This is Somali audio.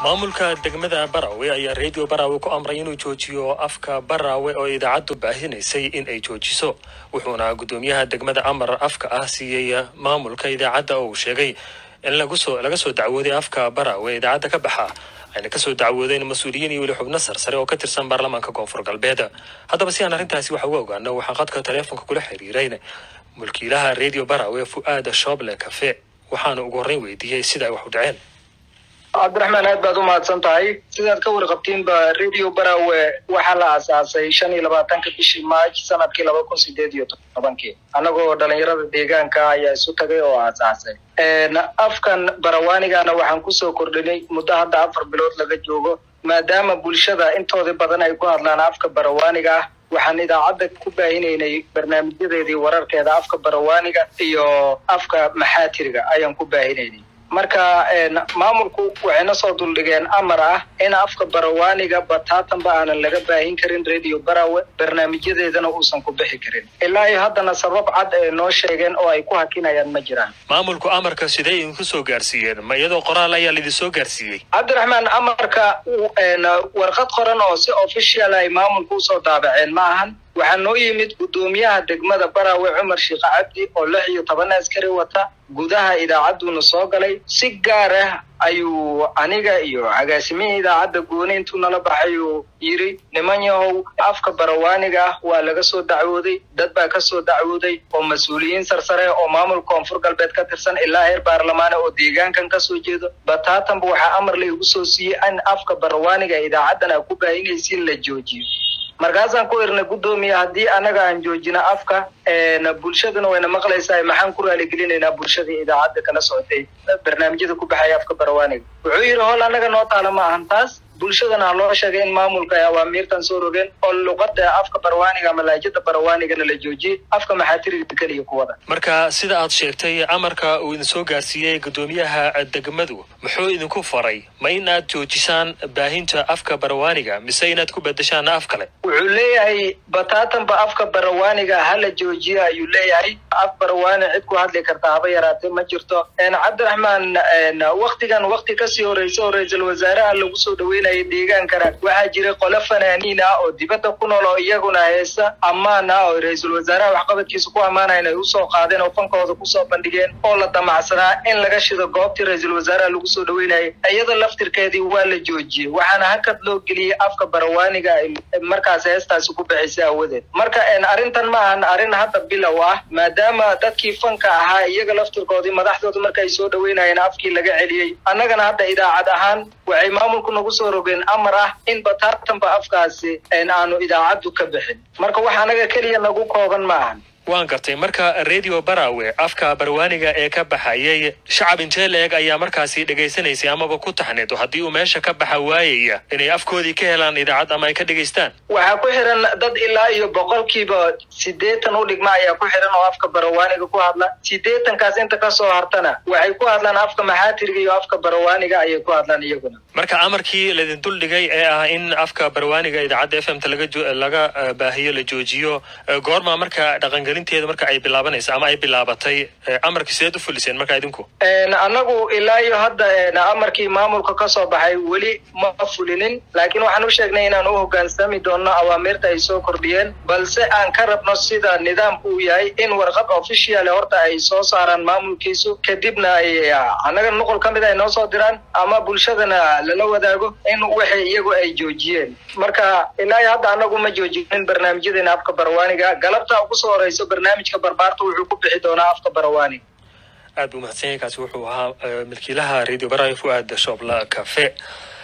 maamulka degmada barawe ayaa redio barawe ku amray inuu joojiyo afka barawe oo idaacaddu baahinaysay in ay joojiso wuxuuna guddoomiyaha degmada amar afka ah siiyey maamulka idaacadda oo uu sheegay in lagusoo laga soo dacwooday afka barawe idaacadda ka baxa ayna kasoo dacwoodeen mas-uuliyiin iyo weli xubno sarsare oo ka tirsan baarlamaanka koonfur galbeed haddaba si aan arrintaasi wax uga ogaano waxaan qadka taleefonka kula xiriirayn mulkiilaha redio barawe fu'aada shooble cafe waxaana ugu horreyn weydiiyey sida ay wax u dhaceen cabdiraxmaan aad baad u mahadsan tahay sidaad ka warqabtiinba radio barawe waxaa la aasaasay shan iyo labaatanka bishii maaj sanadkii laba kun sideed iyo tobankii annagoo dhalinyarada deegaanka ayaa isu tagay oo aasaasay afkan barawaanigana waxaan kusoo kordhinay muddo hadda afar bilood laga joogo maadaama bulshada intoodii badan ay ku hadlaan afka barawaaniga ah waxaan idaacadda ku baahinaynay barnaamijyadeedii wararkeeda afka barawaaniga iyo afka maxaatiriga ayaan ku baahinaynay marka maamulku waxayna soo duldhigeen amar ah in afka barawaaniga bataatanba aanan laga baahin karin radio barawe barnaamijyadeedana uusan ku bixi karin ilaa iyo haddana sabab cad ay noo sheegeen oo ay ku hakinayaan ma jiraan maamulku amarka sidee idinku soo gaarsiiyeen ma iyadoo qoraal ayaa laidin soo gaarsiiyey cabdiraxmaan amarka warqad qoran oo si official ay maamulku usoo daabaceen ma ahan waxaa noo yimid guddoomiyaha degmada barawe cumar sheekh cabdi oo lix iyo toban askari wata gudaha idaacadduna soo galay si gaar ah ayuu aniga iyo agaasimihii idaacadda gooni intuu nala baxay uu yidhi niman yahow afka barawaaniga ah waa laga soo dacwooday dad baa ka soo dacwooday oo mas-uuliyiin sarsare oo maamulka koonfur galbeed ka tirsan ilaa heer baarlamaane oo deegaankan ka soo jeedo bataatanba waxaa amar la igu soo siiyey in afka barawaaniga idaacaddan aa ku baahinaysiin la joojiyo markaasaan ku irnay guddoomiya haddii annaga aan joojina afka bulshaduna wayna maqlaysaa maxaan ku raaligelinaynaa bulshadii idaacadda kala socotay barnaamijyada ku baxaya afka barawaaniga wuxuu yidhi hol annaga noo taala ma ahan taas bulshadana ha loo sheegay in maamulka ay awaamiirtan soo rogeen oo luqada afka barawaaniga ama laajada barawaanigana la joojiyey afka maxaatiriga keliya ku wada marka sida aad sheegtay amarka uu idin soo gaarsiiyey guddoomiyaha degmadu muxuu idinku faray ma in aad joojisaan baahinta afka barawaaniga mise inaad ku bedeshaan af kale wuxuu leeyahay bataatanba afka barawaaniga hala joojiyo ayuu leeyahay af barawaani cid ku hadli karta haba yaraatee ma jirto cabdiraxmaan waktigan wakti kasii horeysa oo ra-iisul wasaaraha lagu soo dhaweynaya deegaankana waxaa jiray qolo fanaaniin ah oo dibadda ku nool oo iyaguna heesa ammaan ah oo ra-iisul wasaaraha waxqabadkiisa ku ammaanayan ay usoo qaadeen oo fankooda kusoo bandhigeen oo la damacsanaa in laga shido goobtii ra-iisul wasaaraha lagu soo dhaweynayay iyada laftirkeedii waa la joojiyey waxaana hakad loo geliyey afka barawaaniga ay markaas heestaasi ku bixisay awadeed marka arrintan ma ahan arrin hadda bilow ah maadaama dadkii fanka ahaa iyaga laftirkoodii madaxdooda markaay soo dhaweynayeen afkii laga celiyey annagana hadda idaacad ahaan waxay maamulku nagu soo rogeen amar ah in bataatanba afkaasi aanu idaacaddu ka bixin marka wax anaga keliya nagu kooban ma ahan waan gartay marka redio barawe afka barwaaniga ee ka baxayay shacab intee la-eg ayaa markaasi dhegaysanaysay amaba ku taxneed oo haddii uu meesha ka baxa waayaya inay afkoodii ka helaan idaacad ama ay ka dhegaystaan waxaa ku xiran dad ilaa iyo boqolkiiba siddeetan u dhigma ayaa ku xiran oo afka barawaaniga ku hadla siddeetankaas inta kasoo hartana waxay ku hadlaan afka maxaatiriga iyo afka barawaaniga ayay ku hadlaan iyaguna marka amarkii laydin duldhigay ee ah in afka barawaaniga idaacadda f m ta laga laga baahiyo la joojiyo goorma marka dhaqangelinteeda marka ay bilaabanaysa ama ay bilaabatay amarkii sideed u fuliseen marka idinku annagu ilaa iyo hadda amarkii maamulka kasoo baxay weli ma fulinin laakiin waxaan u sheegnay inaan u hoggaansami doonno awaamirta ay soo kordhiyeen balse aan ka rabno sida nidaamku uu yahay in warqad official horta ay soo saaraan maamulkiisu kadibna ay annaga nuqul ka mid ay noo soo diraan ama bulshadana lala wadaago in waxay iyagu ay joojiyeen marka ilaa iyo hadda annagu ma joojinin barnaamijyadeena afka barwaaniga galabta ugu soo horeyso barnaamijka barbaarta wuxuu ku bixi doonaa afka barawaaniga aad buu mahadsan yahay kaasi wuxuu ahaa milkiilaha radio barawe fuaad shoobla cafe